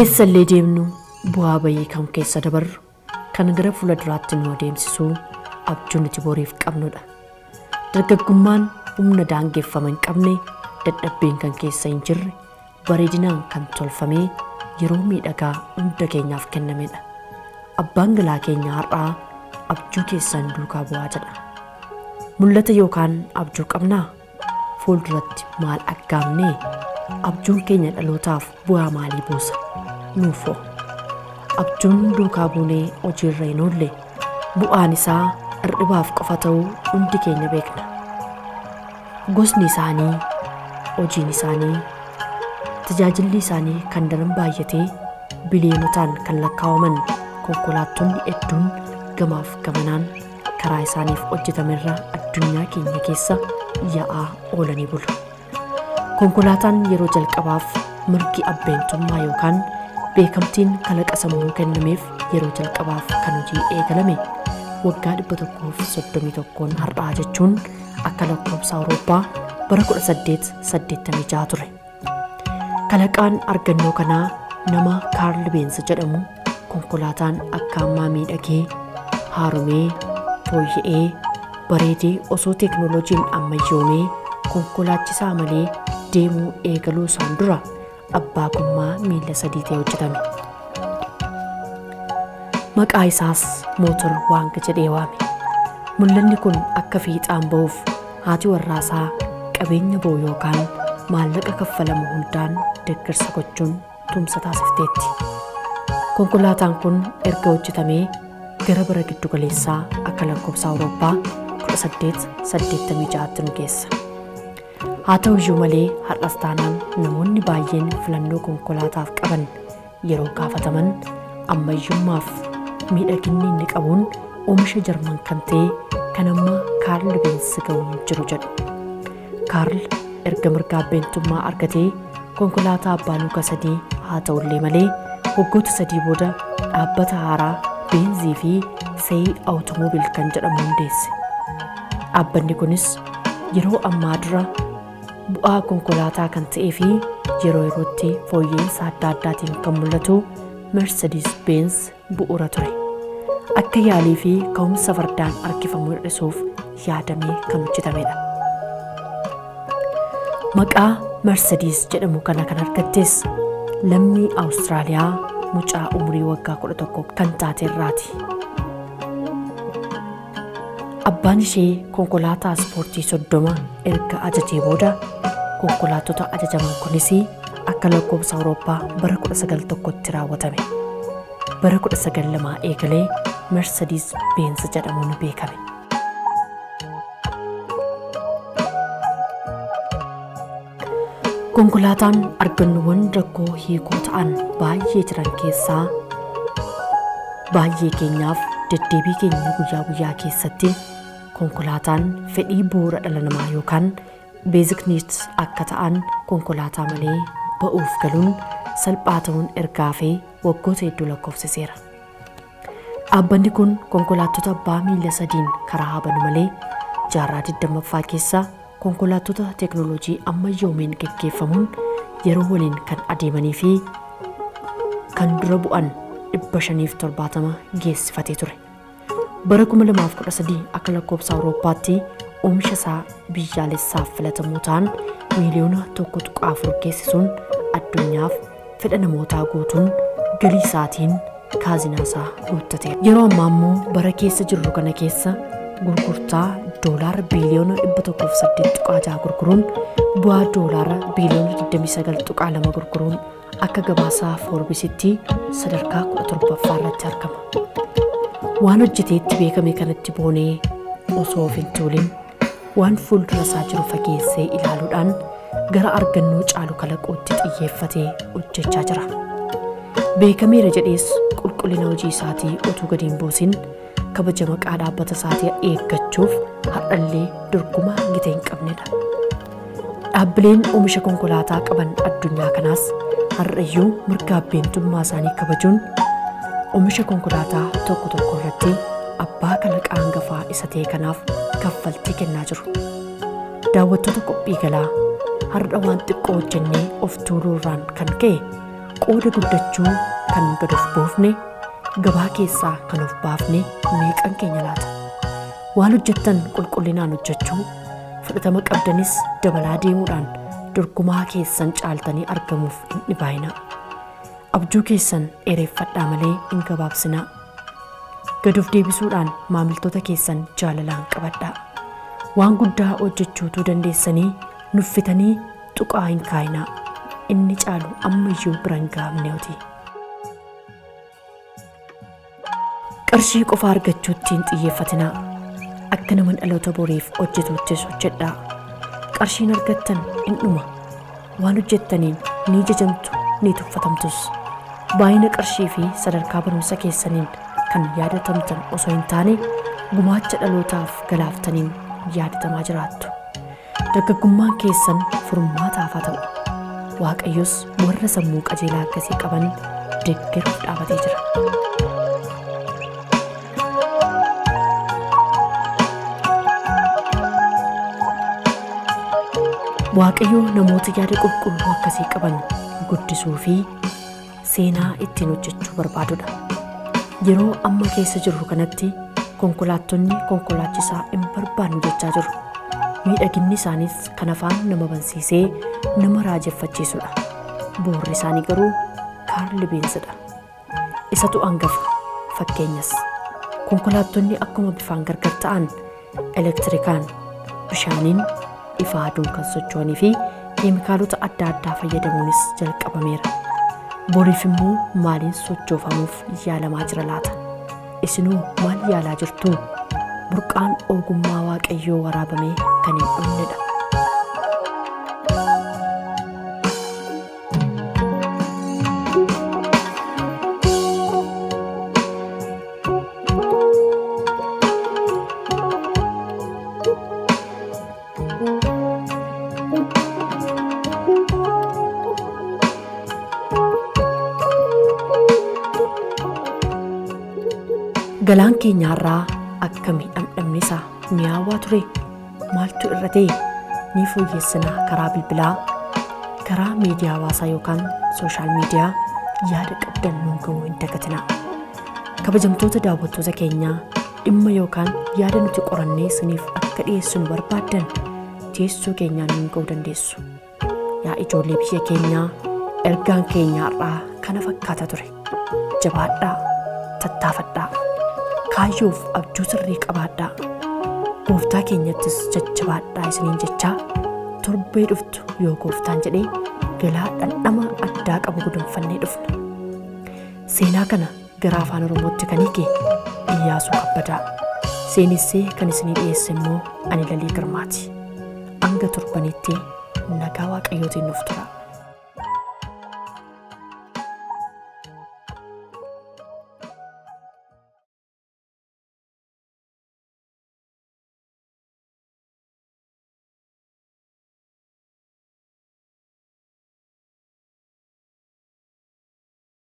Eessallee deemnu bu'aa bayii kan keessa dabarru kan gara fuula duraatti nu adeemsisu abjuu nuti boriif qabnudha. Dargaggummaan humna daangeffama hin qabne dadhabbeen kan keessa hin jirre bareedinaan kan tolfamee yeroo miidhagaa hunda keenyaaf kennamedha. Abbaan galaa keenya har'aa abjuu keessan duukaa bu'aa jedha. Mul'ata yookaan abjuu qabnaa fuulduratti maal aggaamnee abjuun keenya dhalootaaf bu'aa maalii buusa nuufoo. Abjuun duukaa buunee hojiirra hin oolle bu'aan isaa hir'ibaaf qofa ta'uu hundi keenya beekna. Gosni isaanii, hojiin isaanii, tajaajilli isaanii kan daran baay'atee biliyonotaan kan lakkaawaman konkolaattonni hedduun gamaaf gamanaan karaa isaaniif hojjetamerra addunyaa keenya keessa yaa'aa oolanii bulu. Konkolaataan yeroo jalqabaaf mirgi abbeentummaa yookaan beekamtiin kalaqa sammuu kennameef yeroo jalqabaaf kan hojii eegalame waggaa dhibba tokkoof soddomii tokkoon har'aa jechuun akka lakkoofsa Awurooppaa bara 1886 ture. Kalaqaan argannoo kanaa nama Kaarl Beensa jedhamu konkolaataan akka ammaa miidhagee haaromee fooyya'ee bareedee osoo teeknooloojiin ammayyoomee konkolaachisaa malee deemuu eegaluu isaan dura abbaa gommaa miila sadii ta'e hojjetame. Maqaa isaas mootor waanga jedhee waame. Mul'anni kun akka fiixaan ba'uuf haati warraasaa qabeenya ba'u yookaan maallaqa kaffalamu hundaan deeggarsa gochuun tumsa taasifteetti. Konkolaataan kun erga hojjetamee gara bara giddu galeessaa akka lakkoofsa Awurooppaa 1886 nu geessa. Haa ta'u iyyuu malee har'as taanaan namoonni baay'een filannoo konkolaataaf qaban yeroo gaafataman ammayyummaaf miidhaginni inni qabuun oomisha jarman kan ta'e kan amma kaarl beensi ga'uun jiru jedhu. Kaarl erga mirga abbeentummaa argatee konkolaataa abbaa luka sadii haa ta'ullee malee waggoota sadii booda dhaabbata haaraa beenzii fi seeyii awutomoobil kan jedhamu hundeesse. Dhaabbanni kunis yeroo ammaa dura bu'aa konkolaataa kan ta'ee fi yeroo yerootti fooyya'insa adda addaatiin kan mul'atu Mercedes Benz bu'uura ture. Akka yaalii fi ka'umsa fardaan harkifamu hir'isuuf yaadamee kan hojjetamedha. Maqaa Mercedes jedhamu kana kan argattes lammii Awustiraaliyaa mucaa umurii waggaa 11 kan taate irraati. Abbaan ishee konkolaataa ispoortii soddoma erga ajajee booda konkolaattota ajajaman kunis akka lakkoofsa Awurooppaa bara 1901tti raawwatame. Bara 1902 eegalee Mercedes Benz jedhamuun beekame. Konkolaataan argannoowwan rakkoo hiikoo ta'an baay'ee jiran keessaa baay'ee keenyaaf deddeebii keenya guyyaa guyyaa keessatti konkolaataan fedhii bu'uura dhala namaa yookaan beezik niits akka ta'an konkolaataa malee ba'uuf galuun salphaa ta'uun ergaa fi waggoota hedduu lakkoofsiseera. Dhaabbanni kun konkolaattota abbaa miila sadiin karaa habanu malee jaarraa 20ffaa keessa konkolaattota teeknooloojii ammayyoomeen geggeeffamuun yeroo waliin kan adeemanii fi kan dura bu'an 570 geessifatee ture. Bara 2013 akka lakkoofsa Awurooppaatti oomisha isaa biyyaalessaaf filatamoo ta'an miiliyoona tokko tuqaa afur geessisuun addunyaaf fedha namootaa guutuun galii isaatiin kaazinaa isaa guuttate. Yeroo ammaa immoo bara keessa jirru kana keessa gurgurtaa doolaara biiliyoona 108 tuqaa 6 gurguruun bu'aa doolaara biiliyoona 29 tuqaa 2 gurguruun akka gabaasaa foorbisitti sadarkaa 17ffaa irratti argama. Waan hojjeteetti beekame kanatti boonee osoo of hin tuulin waan fuuldura isaa jiru fageessee ilaaluudhaan gara argannoo caalu kalaquutti xiyyeeffatee hojjechaa jira. Beekameera jedhees qulqullina hojii isaatii utuu gadi hin buusin kabaja maqaa dhaabbata isaatii eeggachuuf har'allee dorgomaa gita hin qabnedha. Dhaabbileen oomisha konkolaataa qaban addunyaa kanaas har'ayyuu mirga abbeentummaa isaanii kabajuun oomisha konkolaataa tokko tokko irratti abbaa kalaqaa hangafaa isa ta'e kanaaf kaffaltii kennaa jiru. Daawwattoota qophii galaa har'a waan xiqqoo hojjennee of tuuluu irraan kan ka'e qooda guddachuu kan gad of boofne gabaa keessaa kan of baafne meeqan keenya laata waan hojjettan qulqullinaan hojjechuu fudhatama qabdanis dabalaa deemuudhaan dorgomaa keessan caaltanii argamuuf hin dhibaayina abjuu keessan dheereeffadhaa malee hin gabaabsinaa gad of deebisuudhaan maamiltoota keessan jaalalaan qabadhaa waan guddaa hojjechuutuu dandeessanii nuffitanii tuqaa hin kaayinaa inni caalu ammayyuu bira hin gahamneeti. Qarshii qofa argachuutti hin xiyyeeffatinaa. Akka nama dhaloota boriif hojjetuuttis hojjedhaa. Qarshiin argattan in dhuma. Waan hojjettaniin ni jajamtu ni tuffatamtus. Baay'ina qarshii fi sadarkaa barumsa keessaniin kan yaadatamtan osoo hin taane gumaacha dhalootaaf galaaftaniin yaadatamaa jiraattu. Dargaggummaan keessan furmaataaf haa ta'u. Waaqayyos warra sammuu qajeelaa akkasii qaban deeggaruuf dhaabatee jira. Waaqayyo namoota yaada qulqulluu akkasii qaban guddisuu fi seenaa ittiin hojjechuu barbaadudha. Yeroo amma keessa jirru kanatti konkolaattonni konkolaachisaa hin barbaannu jechaa jiru. Miidhaginni isaaniis kan afaan nama bansiisee nama raajeffachiisudha. Boorri isaanii garuu kaarli beensadha. Isatu hangafa fakkeenyas. Konkolaattonni akkuma bifaan gargar ta'an elektirikaan bishaaniin ifa aduun kan socho'anii fi keemikaalota adda addaa fayyadamuunis jalqabameera. Boriif immoo maaliin sochoofamuuf yaalamaa jira laata? Isinuu maal yaalaa jirtu? Burqaan ogummaa waaqayyoo waraabamee kan hin dhumnedha. Galaan keenyaarraa akkamii dhamdhamni isaa mi'aawaa ture maaltu irra ta'e ni fooyyessinaa karaa bilbilaa karaa miidiyaa hawaasaa yookaan sooshaal miidiyaa yaada qabdan nuun ga'uu hin dagatinaa. Kabajamtoota daawwattoota keenyaa dhimma yookaan yaada nuti qorannee isiniif akka dhiyeessinu barbaaddan teessoo keenyaan nuun ga'uu dandeessu. Yaa ijoollee biyya keenyaa ergaan keenyaarraa kana fakkaata ture. Jabaadhaa, tattaafadhaa. kaayyoof abjuu sirrii qabaadhaa. Gooftaa keenyattis jajjabaadhaa isiniin jechaa torbee dhuftu yoo gooftaan jedhee galaa dhandhama addaa qabu gudunfannee dhufna. Seenaa kana gara afaan Oromootti kan hiike Iyyaasuu Kabbadaa. Seenessee kan isinii dhiyeesse immoo ani Lalii Girmaati. Hanga torbanitti nagaa waaqayyootiin nuuf tura.